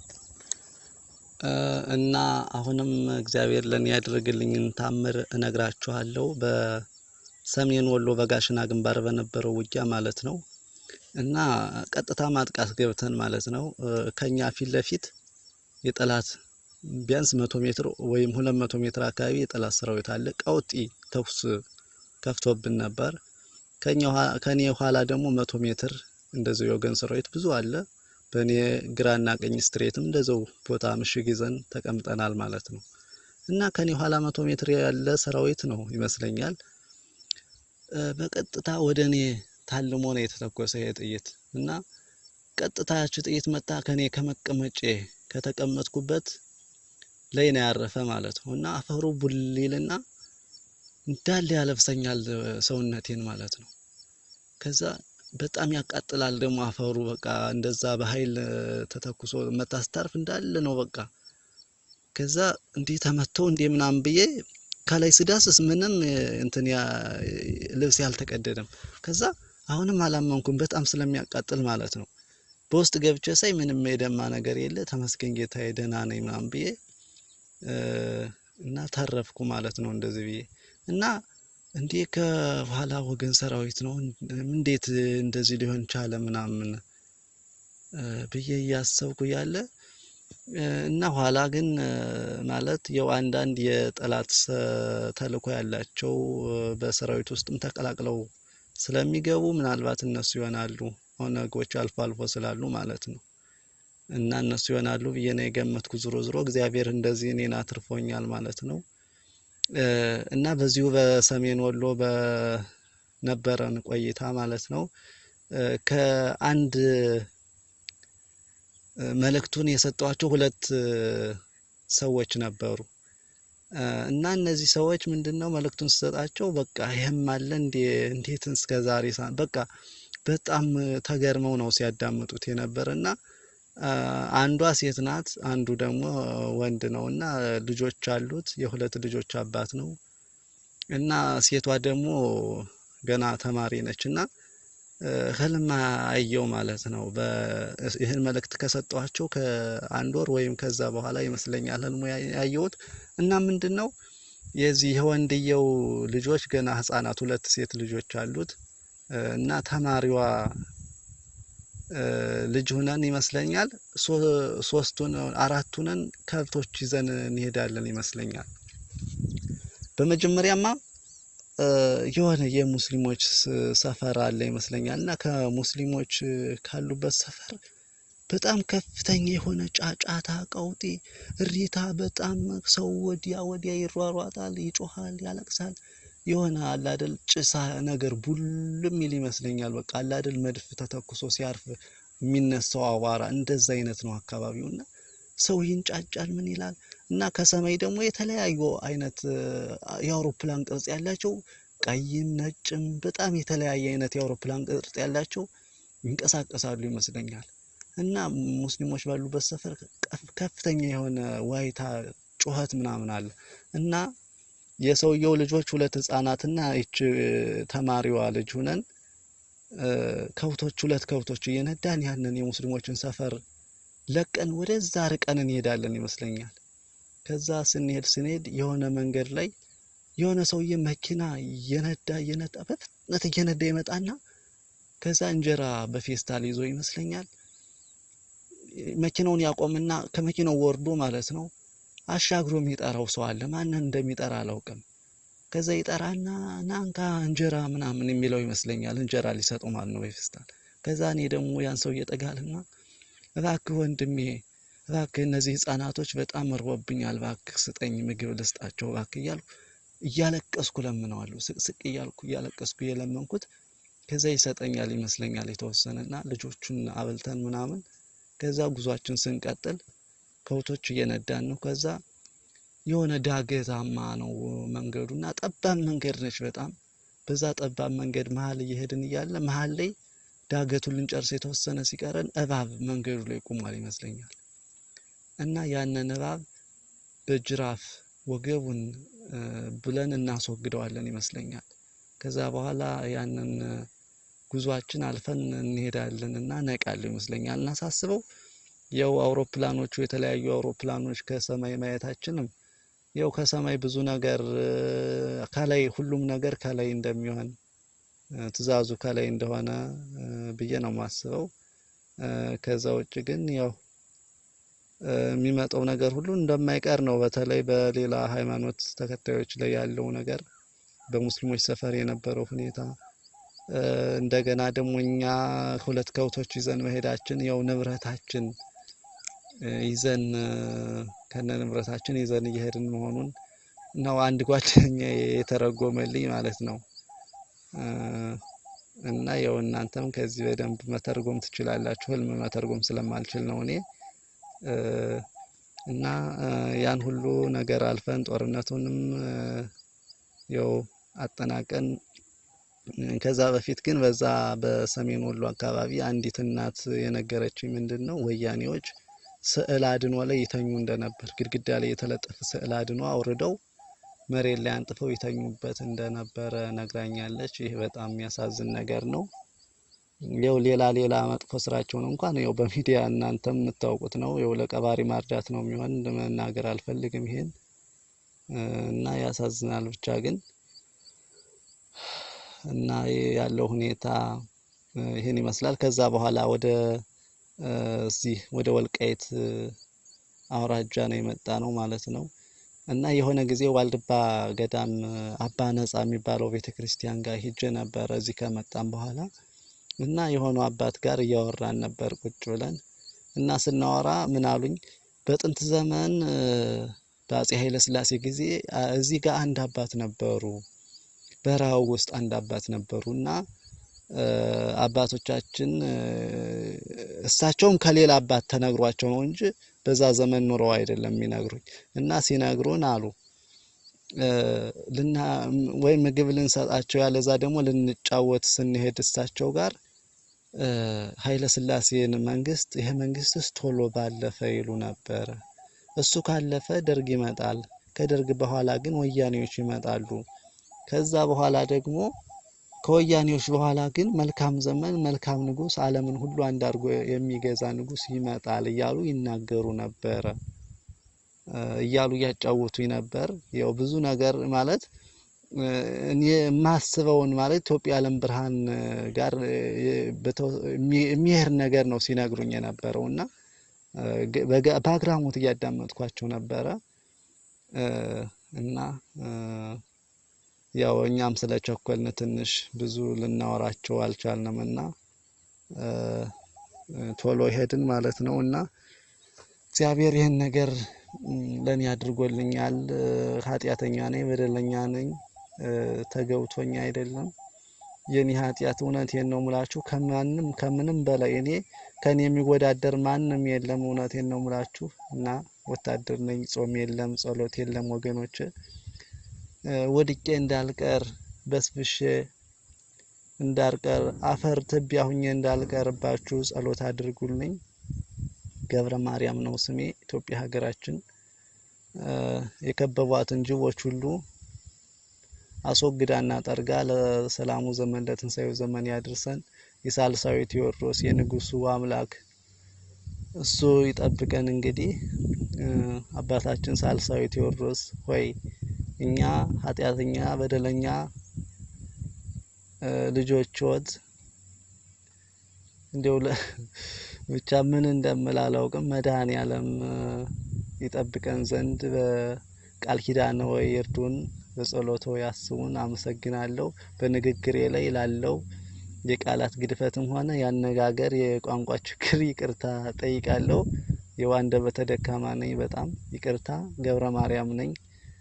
እና አሁንም እግዚአብሔር ለእኔ ያደረግልኝን ታምር እነግራችኋለሁ። በሰሜን ወሎ በጋሽና ግንባር በነበረው ውጊያ ማለት ነው። እና ቀጥታ ማጥቃት ገብተን ማለት ነው እ፣ ከኛ ፊት ለፊት የጠላት ቢያንስ መቶ ሜትር ወይም ሁለት መቶ ሜትር አካባቢ የጠላት ሰራዊት አለ። ቀውጢ ተኩስ ከፍቶብን ነበር። ከኛ ኋ- ከኔ ኋላ ደግሞ መቶ ሜትር እንደዚሁ የወገን ሰራዊት ብዙ አለ። በእኔ ግራና ቀኝ ስትሬትም እንደዚው ቦታ ምሽግ ይዘን ተቀምጠናል ማለት ነው። እና ከኔ ኋላ መቶ ሜትር ያለ ሰራዊት ነው ይመስለኛል። እ፣ በቀጥታ ወደ እኔ ታልሞ ነው የተተኮሰ ይሄ ጥይት እና ቀጥታ ያቺ ጥይት መጣ ከኔ ከመቀመጬ ከተቀመጥኩበት ላይ ነው ያረፈ ማለት ነው። እና አፈሩ ቡሊልና እንዳለ ያለብሰኛል እ፣ ሰውነቴን ማለት ነው። ከዛ በጣም ያቃጥላል ደግሞ አፈሩ በቃ እንደዛ በኃይል እ፣ ተተኩሶ መታ ስታርፍ እንዳለ ነው በቃ ከዛ እንዲህ ተመቶ እንዲህ ምናምን ብዬ ከላይ ስዳስስ ምንም እ፣ እንትን ያ ልብስ ያልተቀደደም። ከዛ አሁንም አላመንኩም በጣም ስለሚያቃጥል ማለት ነው። በውስጥ ገብቼ ሳይ ምንም የደማ ነገር የለ። ተመስገን ጌታዬ ደህና ነኝ ምናምን ብዬ እ፣ እና ተረፍኩ ማለት ነው እንደዚህ ብዬ እና እንዴ ከኋላ ወገን ሰራዊት ነው እንዴት እንደዚህ ሊሆን ቻለ ምናምን እ፣ ብዬ እያሰብኩ ያለ እ፣ እና ኋላ ግን እ፣ ማለት ያው አንዳንድ የጠላት ሰ- ተልዕኮ ያላቸው እ፣ በሰራዊት ውስጥም ተቀላቅለው ስለሚገቡ ምናልባት እነሱ ይሆናሉ ኦነጎች አልፎ አልፎ ስላሉ ማለት ነው። እና እነሱ ይሆናሉ ብዬ ነው የገመትኩ። ዞሮ ዞሮ እግዚአብሔር እንደዚህ እኔን አትርፎኛል ማለት ነው። እ፣ እና በዚሁ በሰሜን ወሎ በነበረን ቆይታ ማለት ነው እ፣ ከአንድ እ፣ መልእክቱን የሰጧቸው ሁለት እ፣ ሰዎች ነበሩ እ፣ እና እነዚህ ሰዎች ምንድን ነው መልእክቱን ስሰጣቸው በቃ ይህም አለ እንዴ እንዴት እስከ ዛሬ ሳ- በቃ በጣም እ፣ ተገርመው ነው ሲያዳምጡት የነበረ እና አ፣ አንዷ ሴት ናት፣ አንዱ ደግሞ ወንድ ነው እና ልጆች አሉት። የሁለት ልጆች አባት ነው እና ሴቷ ደግሞ ገና ተማሪ ነች እና እ፣ ህልም አየው ማለት ነው። በ- ይህን መልእክት ከሰጧቸው ከአንድ ወር ወይም ከዛ በኋላ ይመስለኛል ህልሙ ያ- ያየሁት እና ምንድን ነው የዚህ የወንድየው ልጆች ገና ህጻናት ሁለት ሴት ልጆች አሉት እ፣ እና ተማሪዋ እ፣ ልጅ ሁነን ይመስለኛል ሶ- ሶስቱን አራቱንን ከብቶች ይዘን እንሄዳለን ይመስለኛል። በመጀመሪያማ እ፣ የሆነ የሙስሊሞች ስ- ሰፈር አለ ይመስለኛል እና ከሙስሊሞች እ፣ ካሉበት ሰፈር በጣም ከፍተኛ የሆነ ጫጫታ፣ ቀውጢ፣ እሪታ፣ በጣም ሰው ወዲያ ወዲያ ይሯሯጣል፣ ይጮሃል፣ ያለቅሳል። የሆነ አላደል ጭሳ ነገር ቡልም ይል ይመስለኛል። በቃ አላደል መድፍ ተተኩሶ ሲያርፍ የሚነሳው አቧራ እንደዛ አይነት ነው አካባቢው እና ሰው ይንጫጫል፣ ምን ይላል እና ከሰማይ ደግሞ የተለያዩ አይነት እ፣ የአውሮፕላን ቅርጽ ያላቸው ቀይም ነጭም በጣም የተለያየ አይነት የአውሮፕላን ቅርጽ ያላቸው ይንቀሳቀሳሉ ይመስለኛል። እና ሙስሊሞች ባሉበት ሰፈር ከፍ- ከፍተኛ የሆነ ዋይታ ጩኸት ምናምን አለ እና የሰውየው ልጆች ሁለት ህጻናትና ይች ተማሪዋ ልጅ ሁነን እ፣ ከብቶች ሁለት ከብቶች እየነዳን ያንን የሙስሊሞችን ሰፈር ለቀን ወደዛ ርቀን እንሄዳለን ይመስለኛል። ከዛ ስንሄድ ስንሄድ የሆነ መንገድ ላይ የሆነ ሰውዬ መኪና እየነዳ እየነዳ በፍጥነት እየነዳ ይመጣና ከዛ እንጀራ በፌስታል ይዞ ይመስለኛል መኪናውን ያቆምና ከመኪናው ወርዶ ማለት ነው አሻግሮ የሚጠራው ሰው አለ። ማንን እንደሚጠራ አላውቅም። ከዛ ይጠራና ናንካ እንጀራ ምናምን የሚለው ይመስለኛል። እንጀራ ሊሰጠው ማለት ነው በፌስታል። ከዛ እኔ ደግሞ ያን ሰው እየጠጋልና እባክህ ወንድሜ እባክህ እነዚህ ህጻናቶች በጣም እርቦብኛል፣ እባክህ ስጠኝ ምግብ ልስጣቸው እባክህ እያልኩ እያለቀስኩ ለምነዋለሁ። ስቅስቅ እያልኩ እያለቀስኩ እየለመንኩት ከዛ ይሰጠኛል ይመስለኛል የተወሰነና ልጆቹን አብልተን ምናምን ከዛ ጉዟችን ስንቀጥል ከብቶች እየነዳን ነው። ከዛ የሆነ ዳገታማ ነው መንገዱ እና ጠባብ መንገድ ነች በጣም በዛ ጠባብ መንገድ መሀል እየሄድን እያለ መሀል ላይ ዳገቱን ልንጨርስ የተወሰነ ሲቀረን እባብ መንገዱ ላይ ቆሟል ይመስለኛል እና ያንን እባብ በጅራፍ ወገቡን ብለን እናስወግደዋለን ይመስለኛል። ከዛ በኋላ ያንን ጉዟችን አልፈን እንሄዳለን እና ነቃለሁ ይመስለኛል እና ሳስበው ያው አውሮፕላኖቹ የተለያዩ አውሮፕላኖች ከሰማይ ማየታችንም ያው ከሰማይ ብዙ ነገር ከላይ ሁሉም ነገር ከላይ እንደሚሆን ትዕዛዙ ከላይ እንደሆነ ብዬ ነው የማስበው። ከዛ ውጭ ግን ያው የሚመጣው ነገር ሁሉ እንደማይቀር ነው። በተለይ በሌላ ሃይማኖት ተከታዮች ላይ ያለው ነገር በሙስሊሞች ሰፈር የነበረው ሁኔታ እንደገና ደግሞ እኛ ሁለት ከብቶች ይዘን መሄዳችን ያው ንብረታችን ይዘን ከነ ንብረታችን ይዘን እየሄድን መሆኑን ነው አንድ ጓደኛ የተረጎመልኝ ማለት ነው። እና ያው እናንተም ከዚህ በደንብ መተርጎም ትችላላችሁ። ህልም መተርጎም ስለማልችል ነው እኔ እና ያን ሁሉ ነገር አልፈን ጦርነቱንም ያው አጠናቀን ከዛ በፊት ግን በዛ በሰሜን ወሎ አካባቢ አንዲት እናት የነገረችኝ ምንድን ነው ወያኔዎች ስዕል አድኖ ላይ ይተኙ እንደነበር ግድግዳ ላይ የተለጠፈ ስዕል አድኖ አውርደው መሬት ላይ አንጥፈው ይተኙበት እንደነበረ ነግራኛለች። ይህ በጣም የሚያሳዝን ነገር ነው። ያው ሌላ ሌላ መጥፎ ስራቸውን እንኳን ያው በሚዲያ እናንተም የምታውቁት ነው። ያው ለቀባሪ ማርዳት ነው የሚሆን መናገር አልፈልግም ይሄን እና ያሳዝናል ብቻ ግን እና ያለው ሁኔታ ይህን ይመስላል። ከዛ በኋላ ወደ እዚህ ወደ ወልቃይት አውራጃ ነው የመጣ ነው ማለት ነው። እና የሆነ ጊዜ ዋልድባ ገዳም አባ ነጻ የሚባለው ቤተ ክርስቲያን ጋር ሂጄ ነበረ እዚህ ከመጣም በኋላ እና የሆኑ አባት ጋር እያወራን ነበር ቁጭ ብለን እና ስናወራ ምን አሉኝ፣ በጥንት ዘመን በአፄ ኃይለ ሥላሴ ጊዜ እዚህ ጋር አንድ አባት ነበሩ በረሃው ውስጥ አንድ አባት ነበሩ እና አባቶቻችን እሳቸውም ከሌላ አባት ተነግሯቸው ነው እንጂ በዛ ዘመን ኑረው አይደለም የሚነግሩኝ። እና ሲነግሩን አሉ ልና ወይ ምግብ ልንሰጣቸው ያለዛ ደግሞ ልንጫወት ስንሄድ እሳቸው ጋር ኃይለ ሥላሴን መንግስት ይሄ መንግስትስ ቶሎ ባለፈ ይሉ ነበረ። እሱ ካለፈ ደርግ ይመጣል። ከደርግ በኋላ ግን ወያኔዎች ይመጣሉ። ከዛ በኋላ ደግሞ ከወያኔዎች በኋላ ግን መልካም ዘመን መልካም ንጉስ ዓለምን ሁሉ አንድ አድርጎ የሚገዛ ንጉስ ይመጣል እያሉ ይናገሩ ነበረ እያሉ እያጫወቱኝ ነበር። ያው ብዙ ነገር ማለት እኔ የማስበውን ማለት ኢትዮጵያ ዓለም ብርሃን ጋር የሚሄድ ነገር ነው ሲነግሩኝ የነበረው እና በአግራሞት እያዳመጥኳቸው ነበረ እና ያው እኛም ስለ ቸኮልን ትንሽ ብዙ ልናወራቸው አልቻልንም እና ቶሎ ሄድን ማለት ነው እና እግዚአብሔር ይህን ነገር ለእኔ አድርጎልኛል። ኃጢአተኛ ነኝ፣ በደለኛ ነኝ፣ ተገብቶኛ አይደለም። የኔ ኃጢአት እውነቴን ነው ሙላችሁ ከማንም ከምንም በላይ እኔ ከኔ የሚወዳደር ማንም የለም። እውነቴን ነው ሙላችሁ እና ወታደር ነኝ። ጾም የለም፣ ጸሎት የለም ወገኖች ወድቄ እንዳልቀር በስብሼ እንዳልቀር አፈር ትቢያ ሁኜ እንዳልቀርባችሁ ጸሎት አድርጉልኝ። ገብረ ማርያም ነው ስሜ። ኢትዮጵያ ሀገራችን የከበቧትን ጅቦች ሁሉ አስወግዳና ጠርጋ ለሰላሙ ዘመን ለትንሳኤው ዘመን ያድርሰን። የሳልሳዊ ቴዎድሮስ የንጉሱ አምላክ እሱ ይጠብቀን። እንግዲህ አባታችን ሳልሳዊ ቴዎድሮስ ሆይ እኛ ኃጢአተኛ በደለኛ ልጆችዎት እንዲያው ብቻ ምን እንደምል አላውቅም። መድኃኔ ዓለም ይጠብቀን ዘንድ በቃል ኪዳነ ወይ ይርዱን፣ በጸሎቶ ያስቡን። አመሰግናለሁ። በንግግሬ ላይ ላለው የቃላት ግድፈትም ሆነ ያነጋገር የቋንቋ ችግር ይቅርታ ጠይቃለሁ። የዋንደበተ ደካማ ነኝ፣ በጣም ይቅርታ። ገብረ ማርያም ነኝ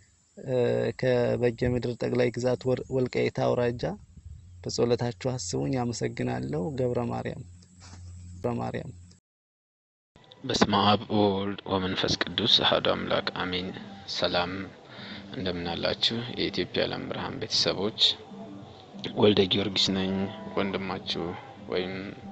ከበጌ ምድር ጠቅላይ ግዛት ወልቃይት አውራጃ። በጸሎታችሁ አስቡኝ። አመሰግናለሁ። ገብረ ማርያም ገብረ ማርያም በስመ አብ ወወልድ ወመንፈስ ቅዱስ አሐዱ አምላክ አሜን። ሰላም እንደምናላችሁ የኢትዮጵያ ዓለም ብርሃን ቤተሰቦች፣ ወልደ ጊዮርጊስ ነኝ ወንድማችሁ ወይም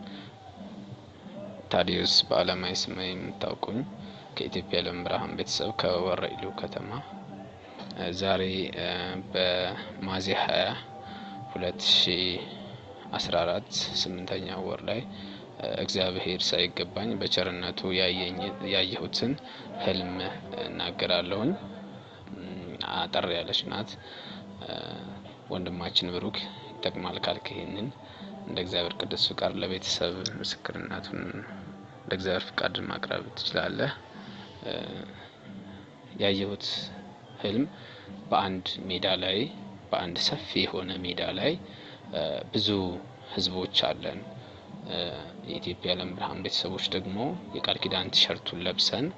ታዲዮስ በዓለማዊ ስሜ የምታውቁኝ ከኢትዮጵያ ዓለም ብርሃን ቤተሰብ ከወረኢሉ ከተማ ዛሬ በሚያዝያ ሀያ ሁለት ሺ አስራ አራት ስምንተኛ ወር ላይ እግዚአብሔር ሳይገባኝ በቸርነቱ ያየሁትን ህልም እናገራለሁኝ። አጠር ያለች ናት። ወንድማችን ብሩክ ይጠቅማል ካልክ ይሄንን እንደ እግዚአብሔር ቅዱስ ፍቃድ ለቤተሰብ ምስክርነቱን እንደ እግዚአብሔር ፍቃድ ማቅረብ ትችላለህ። ያየሁት ህልም በአንድ ሜዳ ላይ በአንድ ሰፊ የሆነ ሜዳ ላይ ብዙ ህዝቦች አለን። የኢትዮጵያ ዓለም ብርሃን ቤተሰቦች ደግሞ የቃል ኪዳን ቲሸርቱን ለብሰን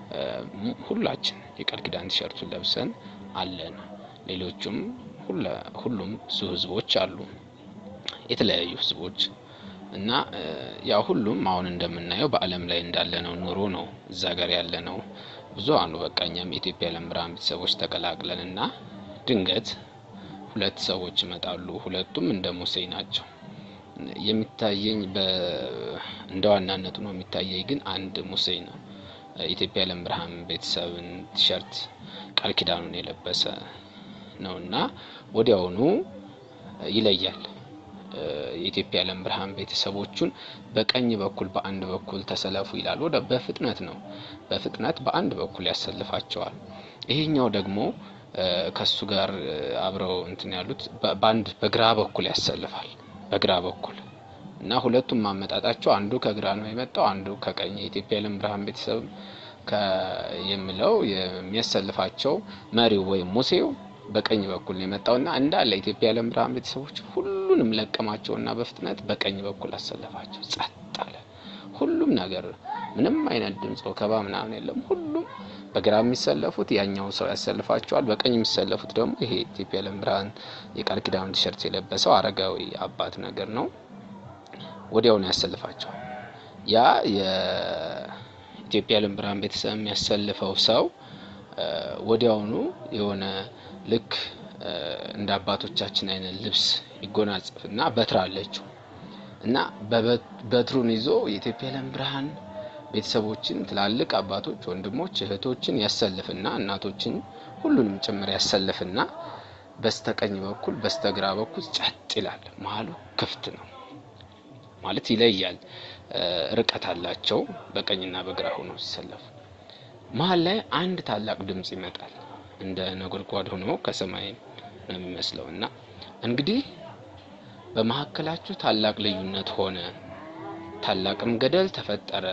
ሁላችን የቃል ኪዳን ቲሸርቱን ለብሰን አለን። ሌሎቹም ሁሉም ብዙ ህዝቦች አሉ፣ የተለያዩ ህዝቦች እና ያው ሁሉም አሁን እንደምናየው በዓለም ላይ እንዳለነው ኑሮ ነው እዛ ጋር ያለ ነው። ብዙ አሉ። በቃ እኛም የኢትዮጵያ ዓለም ብርሃን ቤተሰቦች ተቀላቅለን እና ድንገት ሁለት ሰዎች ይመጣሉ። ሁለቱም እንደ ሙሴ ናቸው። የሚታየኝ እንደ ዋናነቱ ነው የሚታየኝ ግን አንድ ሙሴ ነው። የኢትዮጵያ ዓለም ብርሃን ቤተሰብን ቲሸርት ቃል ኪዳኑን የለበሰ ነው እና ወዲያውኑ ይለያል። የኢትዮጵያ ዓለም ብርሃን ቤተሰቦቹን በቀኝ በኩል በአንድ በኩል ተሰለፉ ይላል። ወደ በፍጥነት ነው በፍጥነት በአንድ በኩል ያሰልፋቸዋል። ይሄኛው ደግሞ ከሱ ጋር አብረው እንትን ያሉት በአንድ በግራ በኩል ያሰልፋል። በግራ በኩል እና ሁለቱም ማመጣጣቸው አንዱ ከግራ ነው የመጣው፣ አንዱ ከቀኝ። የኢትዮጵያ ዓለም ብርሃን ቤተሰብ የምለው የሚያሰልፋቸው መሪው ወይም ሙሴው በቀኝ በኩል ነው የመጣውና እንዳለ የኢትዮጵያ ዓለም ብርሃን ቤተሰቦች ሁሉንም ለቀማቸውና በፍጥነት በቀኝ በኩል አሰለፋቸው። ጸጥ አለ ሁሉም ነገር፣ ምንም አይነት ድምፅ ወከባ ምናምን የለም። ሁሉም በግራ የሚሰለፉት ያኛው ሰው ያሰልፋቸዋል። በቀኝ የሚሰለፉት ደግሞ ይሄ ኢትዮጵያ ዓለም ብርሃን የቃል ኪዳኑ ቲሸርት የለበሰው አረጋዊ አባት ነገር ነው። ወዲያውኑ ያሰልፋቸዋል። ያ የኢትዮጵያ ዓለም ብርሃን ቤተሰብ የሚያሰልፈው ሰው ወዲያውኑ የሆነ ልክ እንደ አባቶቻችን አይነት ልብስ ይጎናጸፍና በትር አለችው እና በትሩን ይዞ የኢትዮጵያ ዓለም ብርሃን ቤተሰቦችን ትላልቅ አባቶች፣ ወንድሞች፣ እህቶችን ያሰልፍና እናቶችን ሁሉንም ጭምር ያሰልፍና በስተቀኝ በኩል በስተግራ በኩል ጸጥ ይላል። መሀሉ ክፍት ነው ማለት ይለያል። ርቀት አላቸው በቀኝና በግራ ሆነው ሲሰለፉ። መሀል ላይ አንድ ታላቅ ድምፅ ይመጣል። እንደ ነጎድጓድ ሆኖ ከሰማይ ነው የሚመስለው እና እንግዲህ በመካከላችሁ ታላቅ ልዩነት ሆነ፣ ታላቅም ገደል ተፈጠረ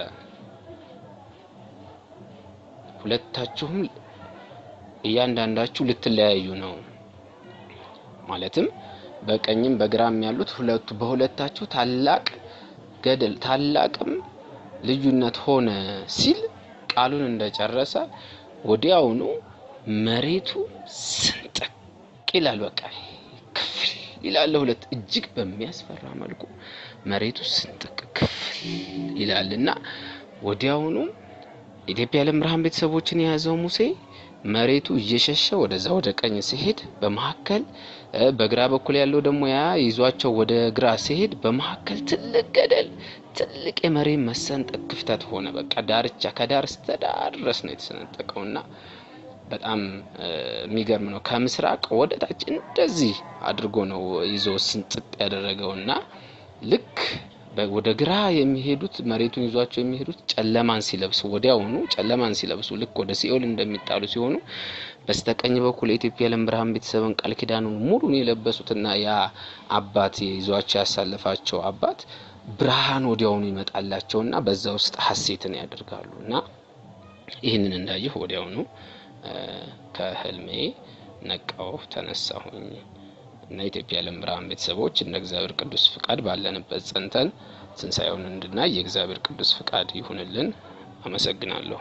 ሁለታችሁም እያንዳንዳችሁ ልትለያዩ ነው። ማለትም በቀኝም በግራም ያሉት ሁለቱ በሁለታችሁ ታላቅ ገደል ታላቅም ልዩነት ሆነ ሲል ቃሉን እንደጨረሰ ወዲያውኑ መሬቱ ስንጥቅ ይላል። በቃ ክፍል ይላል። ሁለት እጅግ በሚያስፈራ መልኩ መሬቱ ስንጥቅ ክፍል ይላል እና ወዲያውኑ የኢትዮጵያ ዓለም ብርሃን ቤተሰቦችን የያዘው ሙሴ መሬቱ እየሸሸ ወደዛ ወደ ቀኝ ሲሄድ በመካከል በግራ በኩል ያለው ደግሞ ያ ይዟቸው ወደ ግራ ሲሄድ በመካከል ትልቅ ገደል፣ ትልቅ የመሬት መሰንጠቅ ክፍተት ሆነ። በቃ ዳርቻ ከዳር እስከ ዳር ድረስ ነው የተሰነጠቀው እና በጣም የሚገርም ነው። ከምስራቅ ወደ ታች እንደዚህ አድርጎ ነው ይዞ ስንጥጥ ያደረገው እና ልክ በ- ወደ ግራ የሚሄዱት መሬቱን ይዟቸው የሚሄዱት ጨለማን ሲለብሱ ወዲያውኑ ጨለማን ሲለብሱ ልክ ወደ ሲኦል እንደሚጣሉ ሲሆኑ በስተቀኝ በኩል የኢትዮጵያ የዓለም ብርሃን ቤተሰብን ቃል ኪዳኑን ሙሉን የለበሱትና ያ አባት ይዟቸው ያሳለፋቸው አባት ብርሃን ወዲያውኑ ይመጣላቸውና በዛ ውስጥ ሀሴትን ያደርጋሉ እና ይህንን እንዳየሁ ወዲያውኑ እ፣ ከህልሜ ነቃው ተነሳሁኝ እና የኢትዮጵያ የዓለም ብርሃን ቤተሰቦች እንደ እግዚአብሔር ቅዱስ ፍቃድ ባለንበት ጸንተን ትንሣኤውን እንድናይ የእግዚአብሔር ቅዱስ ፍቃድ ይሁንልን። አመሰግናለሁ።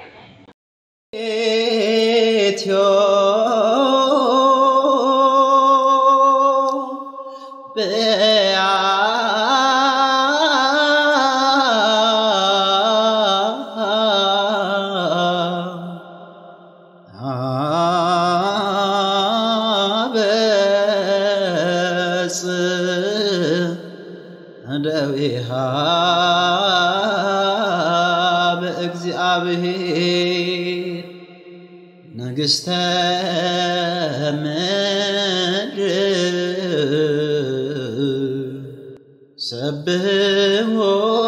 ደዊሃ በእግዚአብሔር ንግሥተ ምድር ሰብሕዎ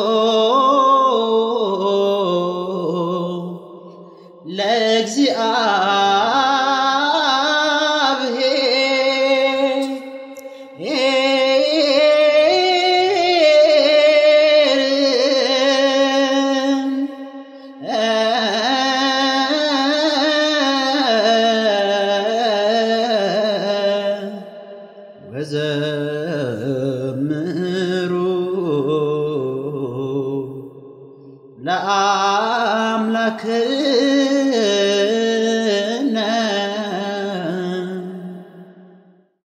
ለእግዚአብሔር ወዘምሩ ለአምላክ